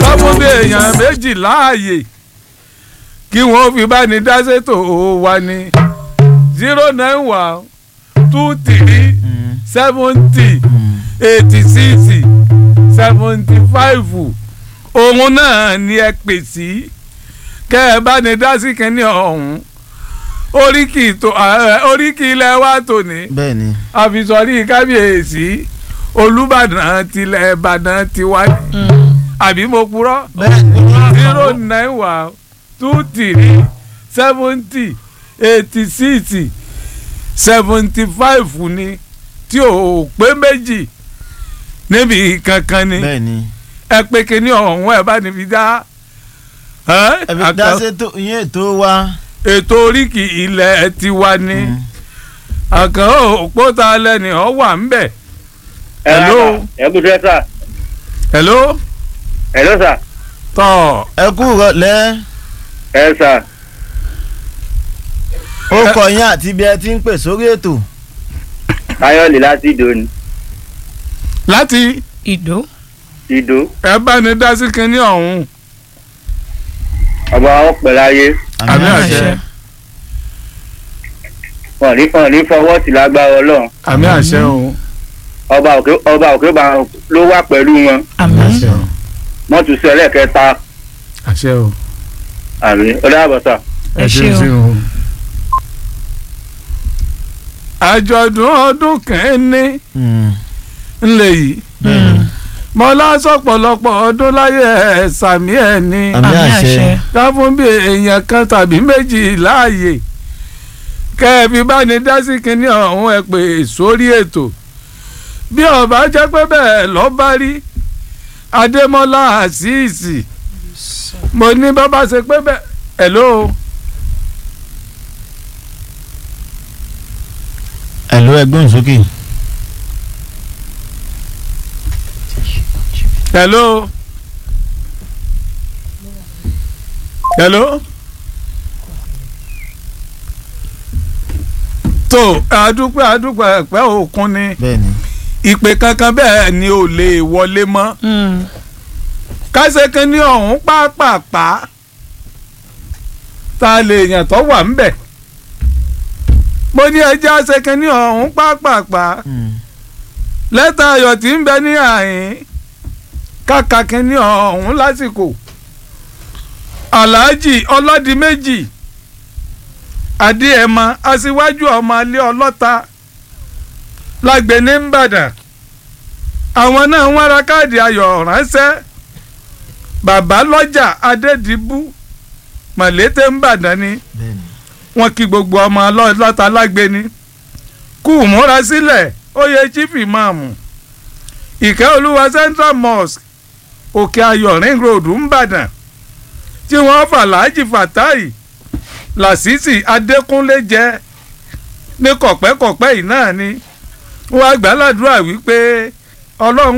fún bí èèyàn méjì láàyè kí wọ́n fi bá ní dá ṣètò wa ní zero nine one two three seventy eighty six seventy five òun náà ni ẹ pè sí kẹ́ ẹ bá ní dá sí kínní ọ̀hún oríkì tó oríkì ilẹ̀ wa tòní bẹ́ẹ̀ ni àfisọ̀rí kábíyèsí olùbàdàn tilẹ̀ ìbàdàn tiwa àbí mo purọ́ bẹ́ẹ̀ ni zero nine one two three seventy eighty six seventy five ni tí ò pé méjì níbi kankan ni bẹ́ẹ̀ ni ẹ pé kíní ọ̀hún ẹ bá níbi dá ẹ́, ẹbí àkàn- dáṣẹ́ tó ìyẹn ètò wa ètò oríkì ilẹ̀ tiwa ni Mm. àkàn òpótà lẹ́ni ọ̀ wà ń bẹ̀. Hello. ẹ kú sẹ́ sà hello hello sà tọ́ ẹ kú rọ̀lẹ́ ẹ sà ó kọ yín àti bí ẹ ti ń pè sórí ètò káyọ̀lì láti ìdó ni láti ìdó ìdó ẹ bá ní dá sí kíní ọ̀hún ọba ọpẹ láyé àmì àṣẹ wọn ní wọn ní fọwọ́ sí lágbára ọlọ́run àmì àṣẹ o ọba òkè ọba òkè bá ló wà pẹ̀lú wọn àmín àṣẹ o wọ́n tún sọ ẹlẹ́kẹta àṣẹ o àmì ọlọ́àbọ̀sà Ẹ ṣé o. sí o. àjọ̀dún ọdún kẹ́ni Mm. ńlẹ̀ yìí mọ́lá sọ̀pọ̀lọpọ̀ ọdún láyé ẹ̀ sàmí ẹ̀ ní àmì àṣẹ ká fún bí èèyàn kan tàbí méjì láàyè kẹ́ẹ̀bí bá ní dá sí kinní ọ̀hún ẹ pè sórí ètò bí ọba jẹ́ pé bẹ́ẹ̀ lọ́ bá rí adémọ́lá àṣìṣì mo ní bàbá ṣe pé bẹ́ẹ̀ hello ẹ̀lú ẹgbọ́n sókè hello hello tó àdúpẹ́ àdúpẹ́ ẹ̀pẹ́ òkun ni bẹ́ẹ̀ ni ìpè kankan bẹ́ẹ̀ ni ò lè wọlé mọ́ kásẹ̀kẹ́ ní ọ̀hún pápápá ta lè yàn tó wà ń bẹ̀ mo ní ẹjẹ́ àṣẹkẹ́ ní ọ̀hún pápápá Mm. lẹ́tà ayọ̀ tí ń bẹ ní àyín kàkà kínní ọ̀hún lásìkò aláàjì ọlọ́dìméjì adéẹ̀mọ aṣíwájú ọmọ alẹ́ ọlọ́ta lágbẹ̀ní ńbàdàn àwọn náà ń wára káàdì ayọ̀ ránṣẹ́ bàbá lọ́jà adédìbú mọ̀lété ńbàdàn ni bẹ́ẹ̀ ni wọ́n kí gbogbo ọmọ ọlọ́ta lágbẹ̀ní kú múra sílẹ̀ oyè chief imam ìkẹ́ olúwa central mosque òkè ayọ̀ ring road ńbàdàn tí wọ́n fà láàjì fatai làṣìṣì adékúnlé jẹ ní kọ̀pẹ́kọ̀pẹ́ yìí náà ni wọ́n àgbàládùra wípé ọlọ́run